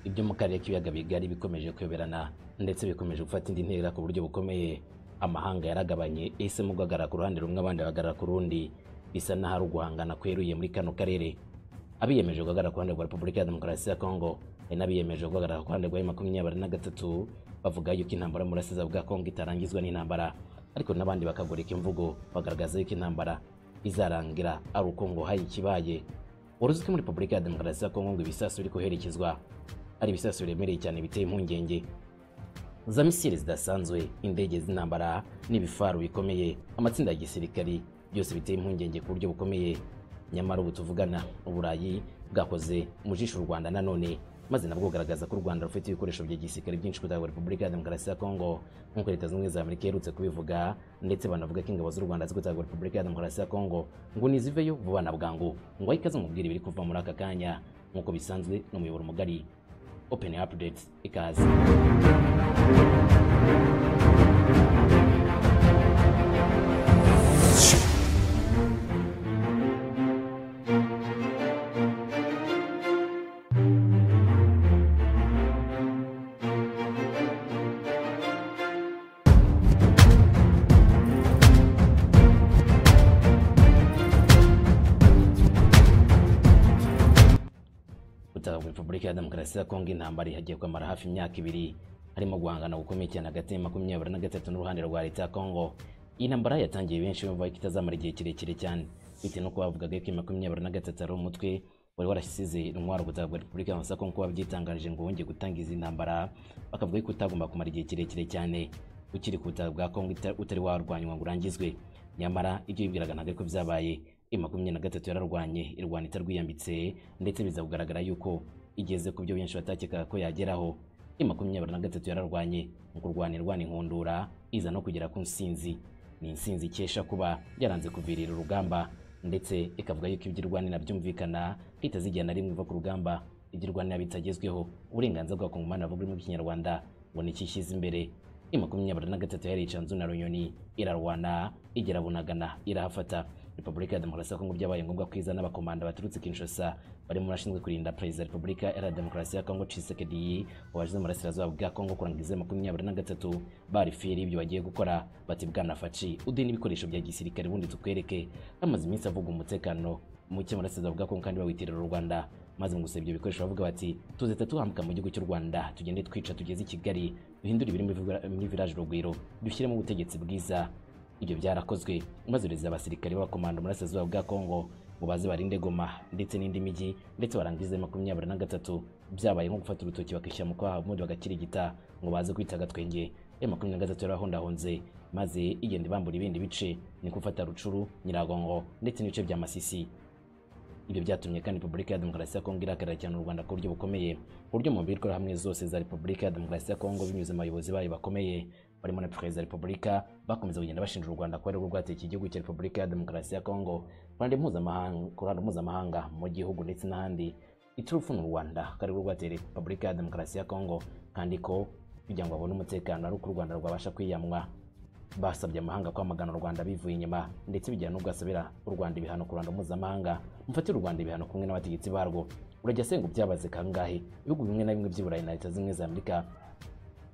byo mu karere k'ibiyaga bigari bikomeje kuyoberana ndetse bikomeje gufata indi ntera ku buryo bukomeye amahanga yaragabanye yahisemo guhagarara ku ruhande rumwe abandi bahagarara ku rundi bisa n'ahari uguhangana kweruye muri kano karere abiyemeje guhagarara ku ruhande rwa repubulika ya demokarasi ya kongo hari n'abiyemeje guhagarara ku ruhande rwa makumyabiri na gatatu bavuga yuko intambara yo burasirazuba bwa kongo itarangizwa n'intambara ariko n'abandi bakagoreka imvugo bagaragaza yuko intambara izarangira ari uko ngo hari ikibaye uruzi ko muri repubulika ya demokarasi ya kongo ngo ibisasu biri koherekezwa ari ibisasu biremereye cyane biteye impungenge za misiri zidasanzwe indege z'intambara n'ibifaru bikomeye amatsinda ya gisirikari byose biteye impungenge ku buryo bukomeye nyamara ubu tuvugana uburayi bwakoze mu jisho u rwanda nanone maze nabwo bugaragaza ko u rwanda rufite ibikoresho bya gisirikare byinshi kutagwa repubulika ya demokarasi ya kongo nk'uko leta zunze ubumwe za amerika iherutse kubivuga ndetse banavuga ko ingabo z'u rwanda zikutagwa repubulika ya demokarasi ya kongo ngo niziveyo vuba na bwangu ngo ayikaze mubwire ibiri kuva muri aka kanya nk'uko bisanzwe ni umuyoboro mugari open update ikaze gutaha muri repubulika ya demokarasi ya kongo intambara ihagiye kwamara hafi imyaka ibiri harimo guhangana gukomeye cyane hagati ya makumyabiri na gatatu n'uruhande rwa leta ya kongo iyi ntambara yatangiye benshi bumva ko itazamara igihe kirekire cyane bitewe no kuba bavugaga yuko makumyabiri na gatatu ari umutwe wari warashyize intwaro gutaha muri repubulika ya kongo kuba byitangarije ngo wongeye gutangiza intambara bakavuga yuko utagomba kumara igihe kirekire cyane ukiri ku butaka bwa kongo utari warwanywa ngo urangizwe nyamara ibyo bibwiraga ntabwo ariko byabaye i makumyabiri na gatatu yararwanye irwana itarwiyambitse ndetse biza kugaragara yuko igeze ku byo benshi batakekaga ko yageraho i makumyabiri na gatatu yararwanye mu kurwana irwana inkundura iza no kugera ku nsinzi ni insinzi ikesha kuba yaranze kuvirira urugamba ndetse ikavuga yuko ibyo irwanira byumvikana bitazigera na rimwe iva ku rugamba ibyo irwanira bitagezweho uburenganzira bwa kongomani buri mu kinyarwanda ngo ni ikishyize imbere i makumyabiri na gatatu yaricanzu na runyoni irarwana igera bunagana irahafata repubulika ya demokarasi ya kongo byabaye ngombwa ko izana abakomanda baturutse kinshasa barimo barashinzwe kurinda perezida repubulika ya demokarasi ya kongo cisekedi waje mu burasirazuba bwa kongo kurangiza makumyabiri na gatatu barifiri ibyo bagiye gukora bati bwana faci uduhe n'ibikoresho bya gisirikare ubundi tukwereke bamaze iminsi avuga umutekano muke mu burasirazuba bwa kongo kandi bawitirira u rwanda maze mu gusaba ibyo bikoresho bavuga bati tuze tatuhambuka mu gihugu cy'u rwanda tugende twica tugeze i kigali duhindure ibiri muri village rugwiro dushyiremo ubutegetsi bwiza ibyo byarakozwe maze ureza abasirikare b'abakomando muri asazuba bwa kongo ngo baze barinde goma ndetse n'indi mijyi ndetse barangize makumyabiri na gatatu byabaye nko gufata urutoki bakishyira mu kwaha ubundi bagakirigita ngo baze kwita agatwenge ya makumyabiri na gatatu yarahondahonze maze igenda ibambura ibindi bice ni gufata rucuru nyiragongo ndetse n'ibice bya masisi ibyo byatumye kandi repubulika ya demokarasi ya kongo irahagarara cyane u rwanda ku buryo bukomeye ku buryo mu mbwirwaruhamwe zose za repubulika ya demokarasi ya kongo binyuze mu bayobozi bayo bakomeye barimo na perezida wa repubulika bakomeza kugenda bashinja u rwanda ko ari rwo rwateye igihugu cya repubulika ya demokarasi ya kongo ku ruhando mpuzamahanga mu gihugu ndetse n'ahandi iturufu ni u rwanda ko ari rwo rwateye repubulika ya demokarasi ya kongo kandi ko kugira ngo babone umutekano ari uko u rwanda rwabasha kwiyamwa basabye amahanga kwamagana u rwanda bivuye inyuma ndetse bijyana n'ubwo asabira u rwanda ibihano ku ruhando mpuzamahanga mufatire u rwanda ibihano kumwe n'abategetsi barwo urajya asenga byabaze kangahe ibihugu bimwe na bimwe by'i burayi na leta zimwe za amerika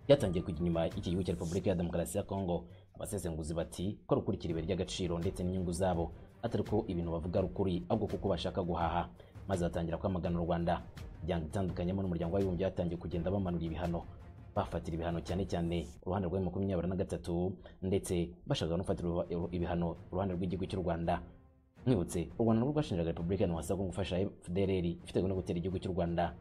byatangiye kujya inyuma y'iki gihugu cya repubulika ya demokarasi ya kongo abasesenguzi bati ko rukurikira ibuye ry'agaciro ndetse n'inyungu zabo atari ko ibintu bavuga ari ukuri ahubwo kuko bashaka guhaha maze batangira kwamagana u rwanda imiryango itandukanyemo n'umuryango w'abibumbye batangiye kugenda bamanura ibihano bafatira ibihano cyane cyane uruhande rwa makumyabiri na gatatu ndetse bashaka gufatira ibihano uruhande rw'igihugu cy'u rwanda mwibutse u rwanda rwo rwashinjaga repubulika ya demokarasi ya kongo gufasha fdrl ifite no gutera igihugu cy'u rwanda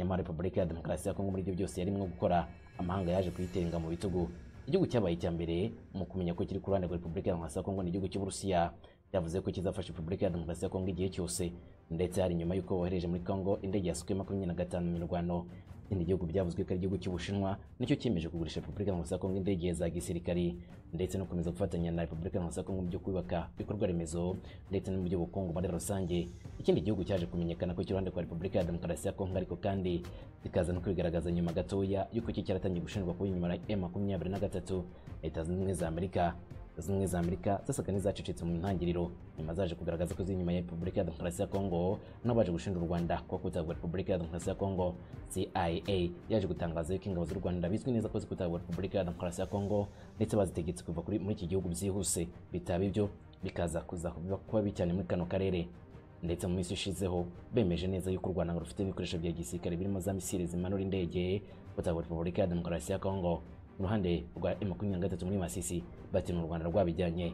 nyamara repubulika ya demokarasi ya kongo muri ibyo byose yarimo gukora amahanga yaje kuyitenga mu bitugu igihugu cyabaye icya mbere mu kumenya ko kiri ku ruhande rwa repubulika ya demokarasi ya kongo n'igihugu cy'uburusiya yavuze ko kizafasha repubulika ya demokarasi ya kongo igihe cyose ndetse hari nyuma y'uko bohereje muri kongo indege yasukuye makumyabiri na gatanu mu mirwano ikindi gihugu byavuzwe ko ari igihugu cy'ubushinwa nicyo cyemeje kugurisha repubulika ya kongo indege za gisirikari ndetse no gukomeza gufatanya na repubulika ya kongo mu byo kubaka ibikorwa remezo ndetse no mu by'ubukungu muri rusange ikindi gihugu cyaje kumenyekana ko iruhande rwa repubulika ya demokarasi ya kongo ariko kandi bikaza no kwigaragaza nyuma gatoya y'uko iki cyaratangiye gushinjwa kuba inyuma ya makumyabiri na gatatu leta zunze ubumwe za amerika zimwe za amerika zasaga n'izacecetse mu ntangiriro nyuma zaje kugaragaza ko ziri inyuma ya repubulika ya demokarasi ya kongo n'abaje gushinja u rwanda kuba kutagwa repubulika ya demokarasi ya kongo cia yaje gutangaza yuko ingabo z'u rwanda bizwi neza ko zikutagwa repubulika ya demokarasi ya kongo ndetse bazitegetse kuva kuri- muri iki gihugu byihuse bitaba ibyo bikaza kuza kuba kuba bibi cyane muri kano karere ndetse mu minsi ishizeho bemeje neza yuko u rwanda rufite ibikoresho bya gisirikare birimo za misiri zimanura indege gutagwa repubulika ya demokarasi ya kongo uruhande rwa M23 muri Masisi batina u Rwanda rwabijyanye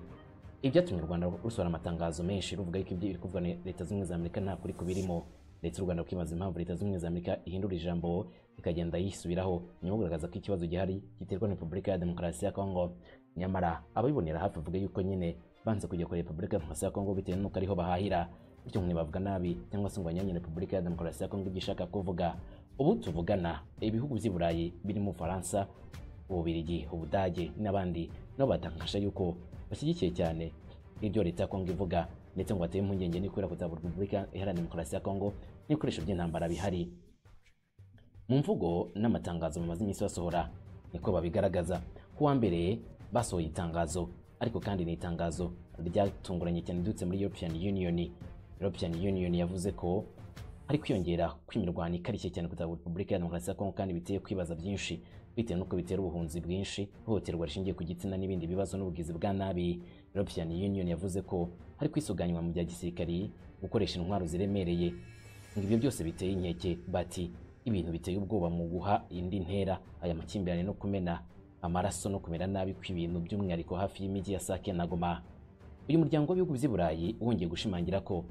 ibyatumye u Rwanda rusohora amatangazo menshi ruvuga yuko ibyo biri kuvugwa na leta z'ubumwe za Amerika nta kuri kubirimo ndetse u Rwanda rukibaza impamvu leta z'ubumwe za Amerika ihindura ijambo ikagenda yisubiraho nyuma yo kugaragaza ko ikibazo gihari giterwa na Repubulika ya Demokarasi ya Kongo nyamara ababibonera hafi bavuga yuko nyine banze kujya kuri Repubulika ya Demokarasi ya Kongo bitewe n'uko ariho bahahira bityo ntibavuga nabi cyangwa se ngo banyanye Repubulika ya Demokarasi ya Kongo ibyo ishaka kuvuga ubu tuvugana ibihugu by'i Burayi birimo Ufaransa Ububirigi, Ubudage n'abandi nabo batangaje yuko bashyigikiye cyane ibyo leta ya Kongo ivuga ndetse ngo bateye impungenge n'ikubera kuzaba Repubulika Iharanira Demokarasi ya Kongo n'ibikoresho by'intambara bihari mu mvugo n'amatangazo bamaze iminsi basohora niko babigaragaza ku wa mbere basohoye itangazo ariko kandi ni itangazo ryatunguranye cyane riturutse muri European Union European Union yavuze ko hari kwiyongera kw'imirwano ikarishye cyane kutaba Repubulika ya Demokarasi ya Kongo kandi biteye kwibaza byinshi bitewe n'uko bitera ubuhunzi bwinshi ihohoterwa rishingiye ku gitsina n'ibindi bibazo n'ubugizi bwa nabi European Union yavuze ko hari kwisuganywa mu bya gisirikari gukoresha intwaro ziremereye ngo ibyo byose biteye inkeke bati ibintu biteye ubwoba mu guha indi ntera aya makimbirane no kumena amaraso no kumera nabi kw'ibintu by'umwihariko hafi y'imijyi ya Sake na Goma uyu muryango w'ibihugu by'i Burayi wongeye gushimangira ko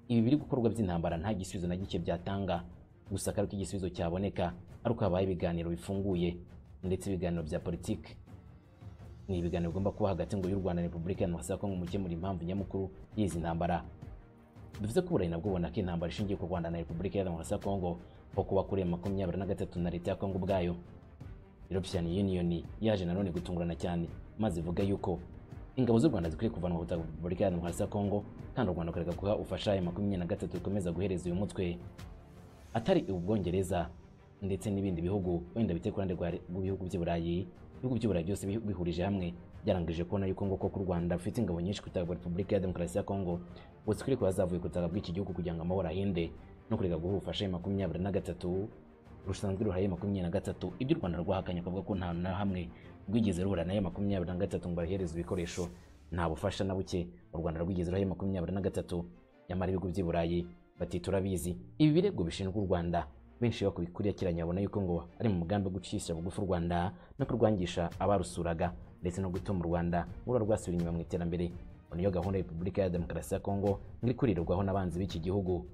ibi biri gukorwa by'intambara nta gisubizo na gike byatanga gusa ko igisubizo cyaboneka ari uko habaye ibiganiro bifunguye ndetse ibiganiro bya politiki ni ibiganiro bigomba kuba hagati ngo y'u Rwanda na Repubulika ya Demokarasi ya Kongo mu gukemura impamvu nyamukuru y'izi ntambara bivuze ko Burayi nabwo bubona ko intambara ishingiye ku Rwanda na Repubulika ya Demokarasi ya Kongo aho kuba kuri makumyabiri na gatatu na leta ya Kongo ubwayo European Union yaje nanone gutungurana cyane maze ivuga yuko ingabo z'u Rwanda zikwiye kuvanwa ku butaka bwa Repubulika ya Demokarasi ya Kongo kandi u Rwanda rukareka guha ubufasha aya makumyabiri na gatatu rukomeza guhereza uyu mutwe atari ubwongereza ndetse n'ibindi bihugu wenda bite ku ruhande rwa- rw'ibihugu by'i Burayi ibihugu by'i Burayi byose bihu- bihurije hamwe byarangije kubona yuko ngo koko u Rwanda rufite ingabo nyinshi ku butaka bwa Repubulika ya Demokarasi ya Kongo ubu zikwiriye kuba zavuye ku butaka bw'iki gihugu kugira ngo amahoro ahinde no kureka guha ubufasha aya makumyabiri na gatatu rusanzwe ruhaye makumyabiri na gatatu ibyo u Rwanda rwahakanye akavuga ko nta na hamwe rwigeze ruhura nayo makumyabiri na gatatu ngo bahereze ibikoresho nta bufasha na buke u Rwanda rwigeze ruhaye makumyabiri na gatatu nyamara ibihugu by'i Burayi bati turabizi ibi birego bishinjwa u Rwanda benshi bakubikurikiranye babona yuko ngo ari mu mugambi wo gucisha bugufi u Rwanda no kurwangisha abarusuraga ndetse no gutuma u Rwanda ruba rwasubira inyuma mu iterambere ngo niyo gahunda ya Repubulika ya Demokarasi ya Kongo ngo ikurirwaho n'abanzi b'iki gihugu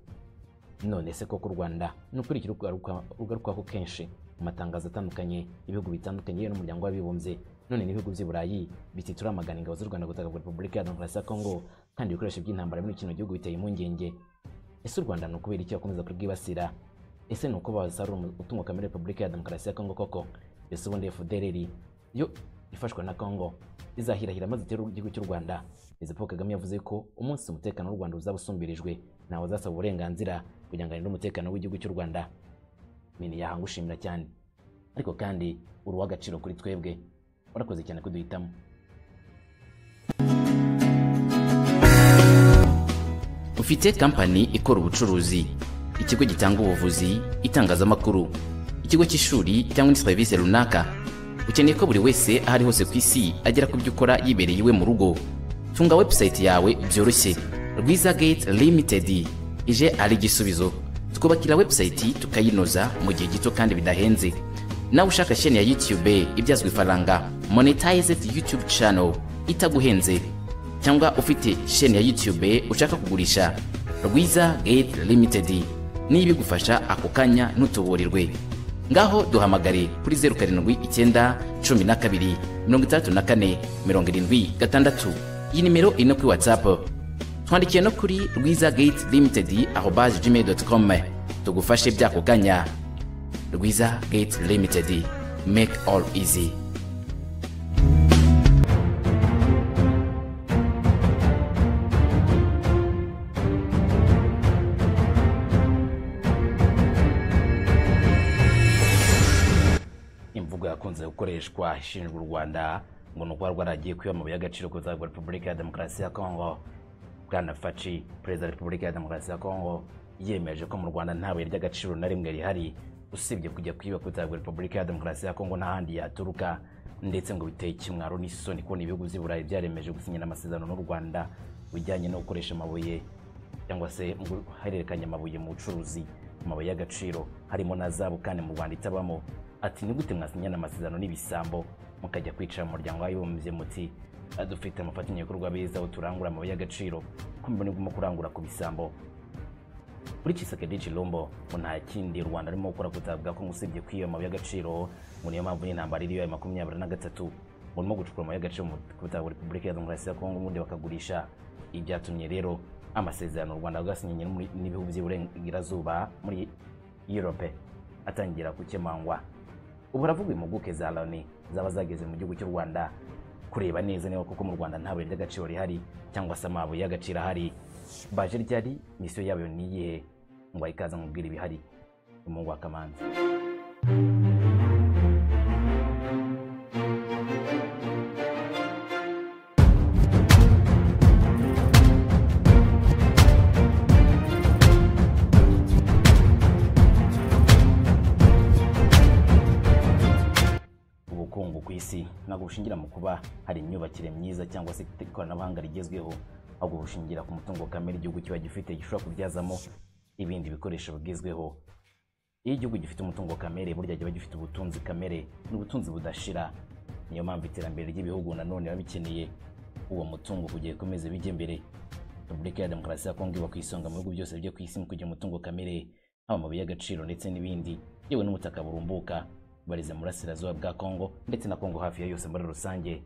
none se koko u Rwanda ni ukuri iki rugaruka- rugarukwaho kenshi mu matangazo atandukanye ibihugu bitandukanye yewe n'umuryango w'abibumbye none n'ibihugu by'i Burayi biti turamagana ingabo z'u Rwanda gutaka Repubulika ya Demokarasi ya Kongo kandi ibikoresho by'intambara muri kino gihugu biteye impungenge ese u Rwanda ni ukubera iki bakomeza kurwibasira ese ni uko basarura umu- umutungo kamere wa Repubulika ya Demokarasi ya Kongo koko ese ubundi FDLR yo ifashwa na Kongo izahirahira maze itere igihugu cy'u Rwanda Perezida Paul Kagame yavuze ko umunsi umutekano w'u Rwanda uzaba usumbirijwe ntawe uzasaba uburenganzira kugira ngo arinde umutekano w'igihugu cy'u Rwanda mini yahangushimira cyane ariko kandi uri uw'agaciro kuri twebwe warakoze cyane kuduhitamo ufite kampani ikora ubucuruzi ikigo gitanga ubuvuzi itangazamakuru ikigo cy'ishuri cyangwa indi serivisi runaka ukeneye ko buri wese aho ari hose ku isi agera ku byo ukora yibereye iwe mu rugo tunga webusayiti yawe byoroshye rwiza gate limitedi ije ari igisubizo twubakira webusayiti tukayinoza mu gihe gito kandi bidahenze nawe ushaka sheni ya youtube ibyazwa ifaranga monetized youtube channel itaguhenze cyangwa ufite sheni ya YouTube ushaka kugurisha Rwiza Gate Limited n'ibigufasha ako kanya ntutuburirwe ngaho duhamagare kuri 07 icyenda cumi na kabiri mirongo itandatu na kane mirongo irindwi gatandatu iyi nimero iri no kuri WhatsApp twandikiye no kuri Rwiza Gate Limited arobase gmail.com tugufashe by'ako kanya Rwiza Gate Limited make all easy imvugo yakunze gukoreshwa ishinjwa u Rwanda ngo ni ukuba rwaragiye kwiba amabuye y'agaciro ku butaka bwa Repubulika ya Demokarasi ya Kongo Bwana Faci perezida wa Repubulika ya Demokarasi ya Kongo yemeje ko mu Rwanda nta buye ry'agaciro na rimwe rihari usibye kujya kwiba ku butaka bwa repubulika ya demokarasi ya kongo n'ahandi yaturuka ndetse ngo biteye ikimwaro n'isoni kubona ibihugu by'i burayi byaremeje gusinyira amasezerano n'u rwanda bijyanye no gukoresha amabuye cyangwa se mu guhererekanya amabuye mu bucuruzi amabuye y'agaciro harimo na zabu kandi mu rwanda itabamo ati ni gute mwasinyana amasezerano n'ibisambo mukajya kwicara mu muryango w'abibumbye muti "Ah, dufite amafatanya ibikorwa beza aho turangura amabuye y'agaciro ko mbona iguma kurangura ku bisambo kuri Tshisekedi Chilombo ngo nta kindi u Rwanda rurimo gukora kutabwa ko usibye kw'iyo mabuye y'agaciro ngo niyo mpamvu n'intambara iriyo ya makumyabiri na gatatu ngo rurimo gucukura amabuye y'agaciro mu kutaba Repubulika ya Demokarasi ya Kongo ubundi bakagurisha ibi byatumye rero amasezerano u Rwanda rwasinyanye n'umuri- n'ibihugu by'iburengerazuba muri Europe atangira gukemangwa ubu haravuga impuguke za Loni zaba zageze mu gihugu cy'u Rwanda kureba neza niba koko mu Rwanda nta buye ry'agaciro rihari cyangwa se amabuye y'agaciro ahari baje ryari misiyo yayo ni iyihe ngo ayikaze mubwira ibihari umungu wa kamanzi ubukungu ku isi ntabwo bushingira mu kuba hari imyubakire myiza cyangwa se ikoranabuhanga rigezweho ahubwo bushingira ku mutungo kamere igihugu kiba gifite gishobora kubyazamo ibindi bikoresho bigezweho iyo igihugu gifite umutungo kamere burya kiba gifite ubutunzi kamere n'ubutunzi budashira niyo mpamvu iterambere ry'ibihugu nanone biba bikeneye uwo mutungo kugira ikomeze bijye imbere repubulika ya demokarasi ya kongo iba ku isonga mu bihugu byose byo ku isi mu kugira umutungo kamere haba amabuye y'agaciro ndetse n'ibindi yewe n'ubutaka burumbuka barize mu burasirazuba bwa kongo ndetse na kongo hafi ya yose muri rusange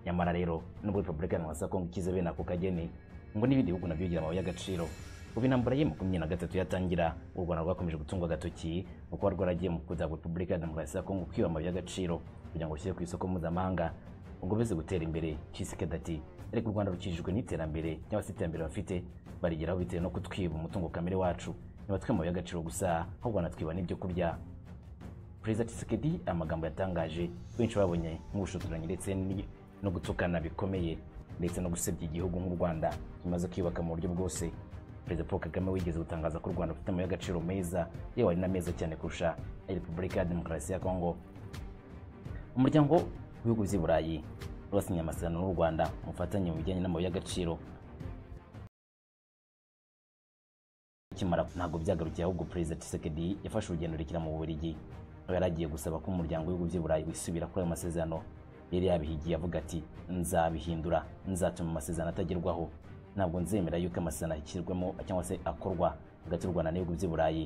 nyamara rero nubwo repubulika ya demokarasi ya kongo ikize bene ako kageni ngo n'ibindi bihugu nabyo bigira amabuye y'agaciro kuva intambara ye makumyabiri na gatatu yatangira u rwanda rwakomeje gutungwa agatoki mu kuba rwaragiye mu kuzagura repubulika ya demokarasi ya kongo kwiba amabuye y'agaciro kugira ngo bishyire ku isoko mpuzamahanga ubwo bize gutera imbere Tshisekedi ati ariko u Rwanda rukijijwe n'iterambere cyangwa se iterambere bafite barigeraho bitewe no kutwiba umutungo kamere wacu ntibatwe amabuye y'agaciro gusa ahubwo banatwiba n'ibyo kurya perezida Tshisekedi amagambo yatangaje benshi babonye nk'ubushotoranyi ndetse ni- no gutukana bikomeye ndetse no gusebya igihugu nk'u Rwanda kimaze kwiyubaka mu buryo bwose perezida Paul Kagame wigeze gutangaza ko u Rwanda rufite amabuye y'agaciro meza yewe ari na meza cyane kurusha ay Repubulika ya Demokarasi ya Kongo umuryango w'ibihugu by'i burayi wasinye amasezerano n'u rwanda mu bufatanye mu bijyanye n'amabuye y'agaciro akimara ntabwo byagarukiye ahubwo perezida Tshisekedi yafashe urugendo rekera mu bubiligi aho yari agiye gusaba ko umuryango w'ibihugu by'i burayi wisubira kuri ayo masezerano yari yabihigiye avuga ati nzabihindura nzatuma amasezerano atagerwaho ntabwo nzemera yuko amasezerano ashyirwamo cyangwa se akorwa hagati y'u rwanda n'ibihugu by'i burayi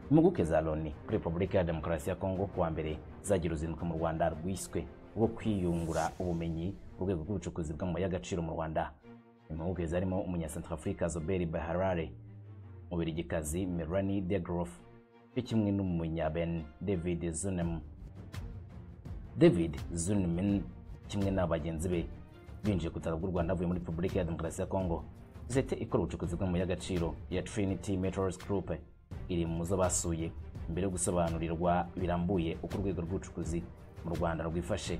impuguke za loni kuri repubulika ya demokarasi ya kongo kuwa mbere zagira uruzinduko mu rwanda rwiswe rwo kwiyungura ubumenyi ku rwego rw'ubucukuzi bw'amabuye y'agaciro mu rwanda impuguke zarimo umunyasantarafurika zoberi baharare umubirigikazi melani degrof cyo kimwe n'umunyaben david zunem david zunemen kimwe na bagenzi be binjiye ku butaka bw'u rwanda bavuye muri repubulika ya demokarasi ya kongo sosiyete ikora ubucukuzi bw'amabuye y'agaciro ya trinity metals group iri mu zo basuye mbere yo gusobanurirwa birambuye uko urwego rw'ubucukuzi mu rwanda rwifashe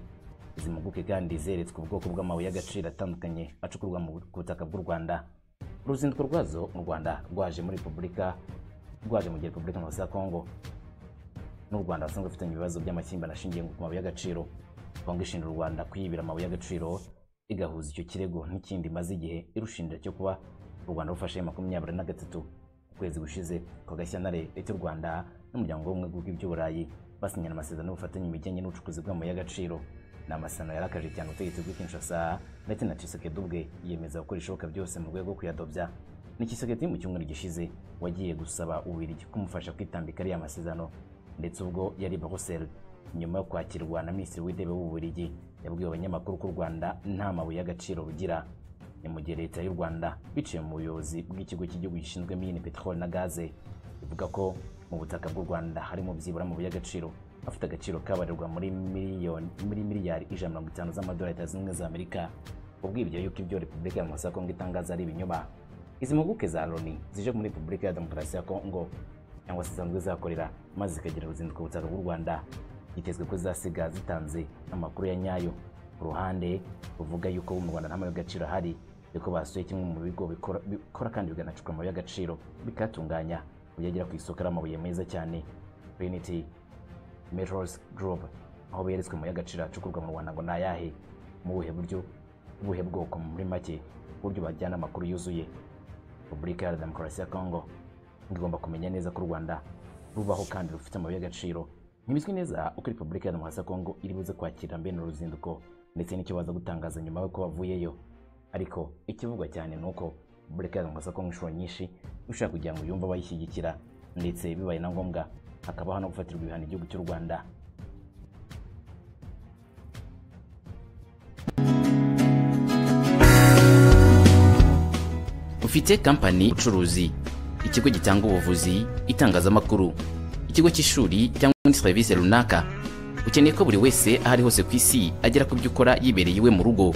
izi mpuguke kandi zeretswe ubwoko bw'amabuye y'agaciro atandukanye acukurwa mu ku butaka bw'u rwanda uruzinduko rwazo mu rwanda rwaje muri repubulika rwaje mu gihe repubulika Demokarasi ya kongo n'u Rwanda basanzwe bafitanye ibibazo by'amakimbirane ashingiye ku mabuye y'agaciro Kongo ishinja u Rwanda kwiyibira amabuye y'agaciro igahuza icyo kirego n'ikindi imaze igihe irushinja cyo kuba u Rwanda rufashe makumyabiri na gatatu ukwezi gushize kwa Gashyantare leta y'u Rwanda n'umuryango w'ubumwe bw'iby'u Burayi basinyana amasezerano y'ubufatanye mu bijyanye n'ubucukuzi bw'amabuye y'agaciro ni amasezerano yarakaje cyane ubutegetsi bw'i Kinshasa ndetse na Tshisekedi ubwe yiyemeza gukora ibishoboka byose mu rwego rwo kuyadobya ni Tshisekedi mu cyumweru gishize wagiye gusaba Ububiligi kumufasha kwitambika ariya masezerano ndetse ubwo yari Brussels nyuma yo kwakirwa na Minisitiri w'Intebe w'Ububiligi yabwiye abanyamakuru ko u Rwanda nta mabuye y'agaciro rugira ni mu gihe leta y'u Rwanda biciye mu buyobozi bw'ikigo cy'igihugu gishinzwe mine peteroli na gaze ivuga ko mu butaka bw'u Rwanda harimo byibura amabuye y'agaciro afite agaciro kabarirwa muri miliyoni muri miliyari ijana na mirongo itanu z'amadolari Leta Zunze Ubumwe za Amerika ubwibye yuko ibyo Repubulika ya Mosako ngo itangaza ari ibinyoma izi mpuguke za loni zije muri repubulika ya demokarasi ya kongo cyangwa se zisanzwe zihakorera maze zikagira uruzinduko butaka bw'u rwanda hitezwe ko zasiga zitanze amakuru ya nyayo ku ruhande ruvuga yuko mu rwanda nta mabuye y'agaciro ahari ariko basuye kimwe mu bigo bikora bikora kandi bikanacukura amabuye y'agaciro bikayatunganya kuyagira ku isoko ari amabuye meza cyane Trinity Metals Group aho beretswe mu y'agaciro acukurwa mu Rwanda ngo ni ayahe mu buhe buryo ubuhe bwoko muri make uburyo bajyana amakuru yuzuye Repubulika Iharanira Demokarasi ya Congo igomba kumenya neza ko u Rwanda rubaho kandi rufite amabuye y'agaciro ntibizwi neza uko Repubulika Iharanira Demokarasi ya Congo iri buze kwakira mbene uruzinduko ndetse n'icyo baza gutangaza nyuma y'uko bavuyeyo ariko ikivugwa cyane ni uko Repubulika Iharanira Demokarasi ya Congo inshuro nyinshi ushaka kugira ngo yumve abayishyigikira ndetse bibaye na ngombwa hakabaho no gufatirwa ibihano igihugu cy'u Rwanda ufite kampani ubucuruzi ikigo gitanga ubuvuzi itangazamakuru ikigo cy'ishuri cyangwa indi serivisi runaka ukeneye ko buri wese aho ari hose ku isi agera ku byo ukora yibereye iwe mu rugo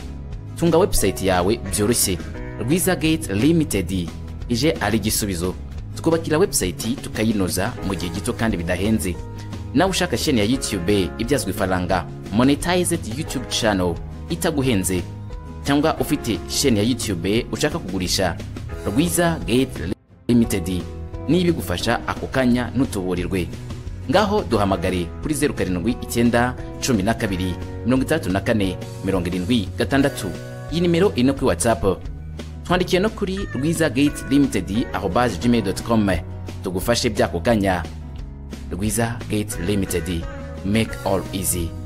tunga webusayiti yawe byoroshye rwiza gate limitedi ije ari igisubizo twubakira webusayiti tukayinoza mu gihe gito kandi bidahenze nawe ushaka sheni ya yutube ibyazwa ifaranga monetized yutube channel itaguhenze cyangwa ufite sheni ya yutube ushaka kugurisha rwiza gate limitedi n'ibigufasha ako kanya ntutuburirwe ngaho duhamagare kuri zeru karindwi icyenda cumi na kabiri mirongo itandatu na kane mirongo irindwi gatandatu iyi nimero iri no kuri watsapu twandikiye no kuri rwiza gate limitedi ahobaze gmail doti komu tugufashe by'ako kanya rwiza gate limitedi make all easy